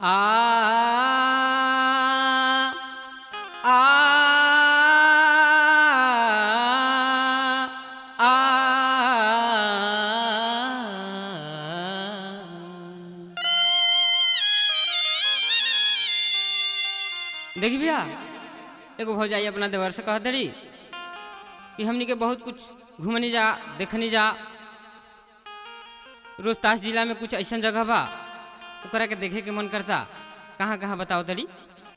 आ आ आ देखी भैया एगो भौजाई अपना देवर से कह दड़ी कि हमनी के बहुत कुछ घूमनी जा देखनी जा रोहतास जिला में कुछ ऐसा जगह बा ओकरा के देखे के मन करता कहाँ कहाँ बताओ दड़ी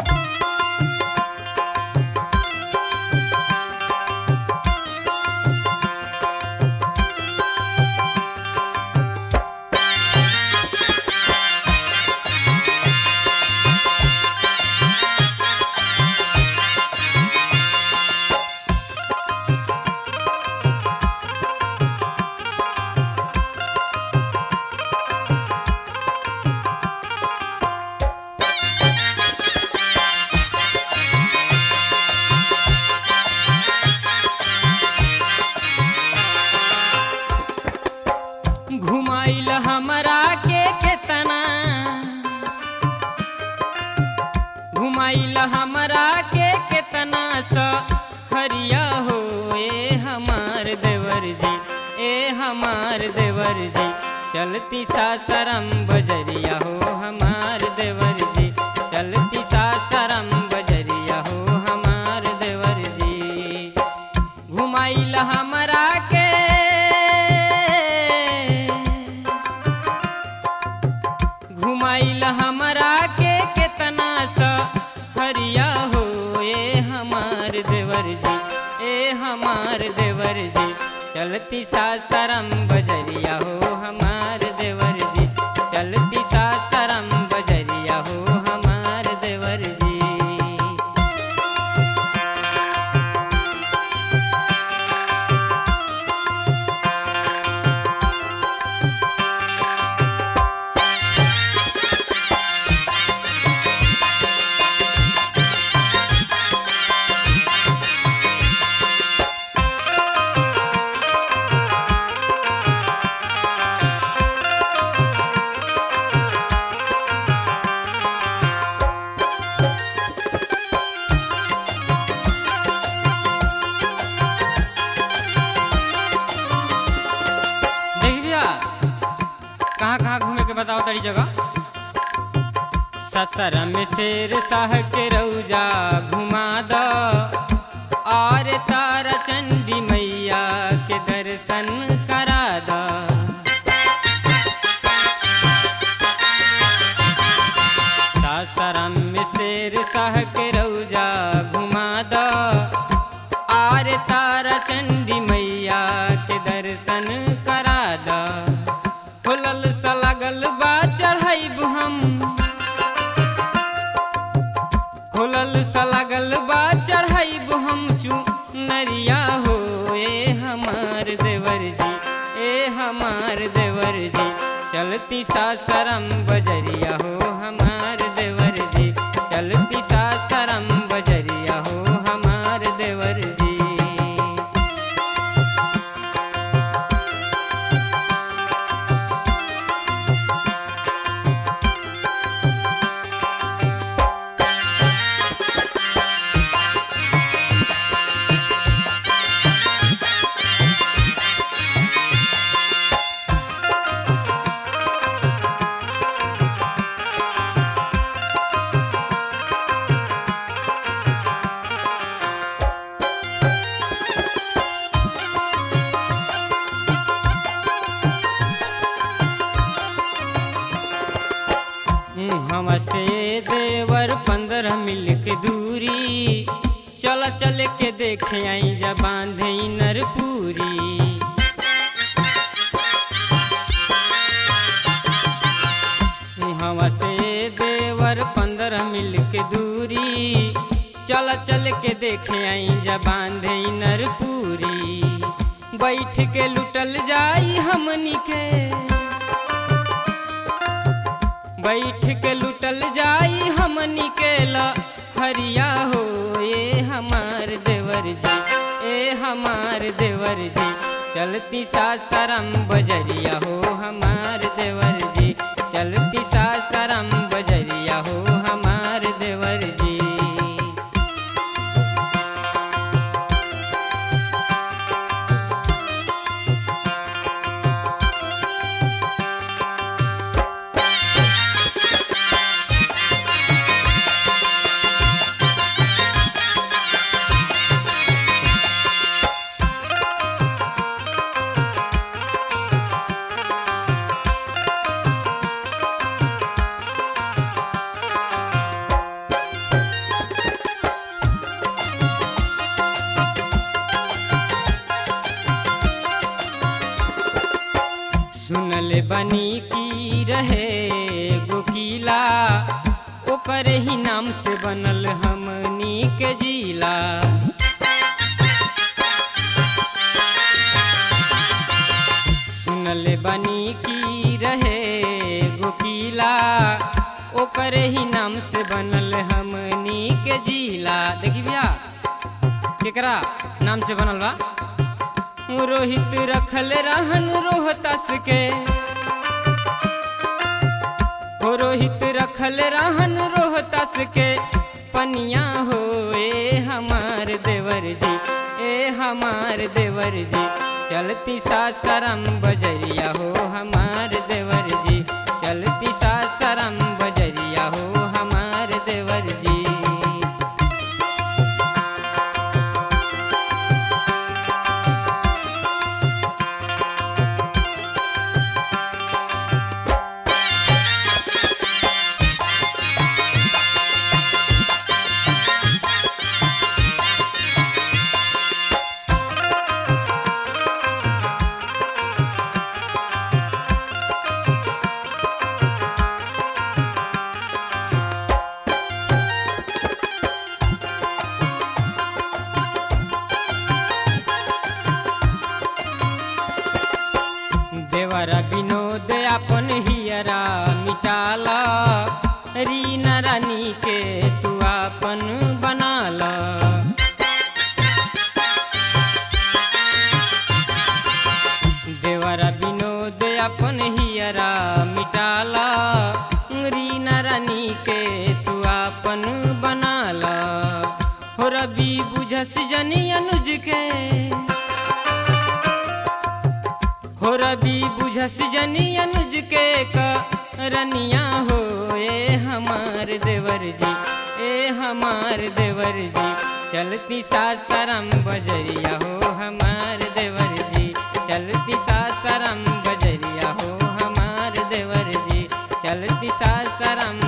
घुमाइल हमरा के केतना घुमाइल हमरा के केतना स हरिया हो ए हमार देवर जी ए हमार देवर जी चलती सासरम बजरिया हो हमार देवर जी चलती सासरम बजरिया हो हमार देवर जी घुमाइल हमरा के घुमाइल हमरा के केतना सा हरिया हो ए हमार देवर जी ए हमार देवर जी चलती सासरम बजरिया हो हमार देवर जी चलती सासरम बजरिया हो हमार देवर जी देख भैया कहाँ कहाँ घूमे के बताओ तरी जगह ससर में शेर शाह के रौजा घुमा द और तारा चंडी मैया के दर्शन करा द सासाराम में शेर शाह के रौजा घुमा द आर तारा चंडी मैया के दर्शन करा द खुलल सा लगल बा चढ़ाइब हम खुलल सा लगल बा चढ़ाइब हम चू नरिया हो ए हमार देवर जी ए हमार देवर जी चलती सासरम बजरिया हो हमार देवर जी चलती सासरम बजरिया हो हमार देवर जी हमसे देवर पंद्रह मिल के दूरी चल चल के देखे आई जा बांधे नरपुरी हमसे देवर पंद्रह मिल के दूरी चल चल के देखे आई जा बांधे नरपुरी बैठ के लुटल जाई हमनी के बैठ के लुटल जाई हमनी के ला हरिया हो ए हमार देवर जी ए हमार देवर जी चलती सासरम बजरिया हो हमार देवर जी चलती सासरम बजरिया बनी की रहे गोकीला ओकर ही नाम से बनल हमनी के जिला सुनल बनी की रहे गोकीला ओकर ही नाम से बनल हमनी के जिला देखी भैया केकरा नाम से बनल बा रोहित रखल रहन रोहतास के हो रोहित रखल रहन रोहतास के पनिया हो ए हमार देवर जी ए हमार देवर जी चलती सासरम बजरिया हो हमार देवर जी चलती सासरम बजरिया हो हमार देवर जी देवरा विनोद अपन हियरा मिटाला रीना रानी के तू अपन बनाला देवरा विनोद अपन हियरा मिटाला रीना रानी के तू अपन बनाला हो रवि बुझस जनी अनुज के हो रवि बुझस जनी अनुज के रनिया हो ए हमार देवर जी ए हमार देवर जी चलती सासरम बजरिया हो हमार देवर जी चलती सासरम बजरिया हो हमार देवर जी चलती सासरम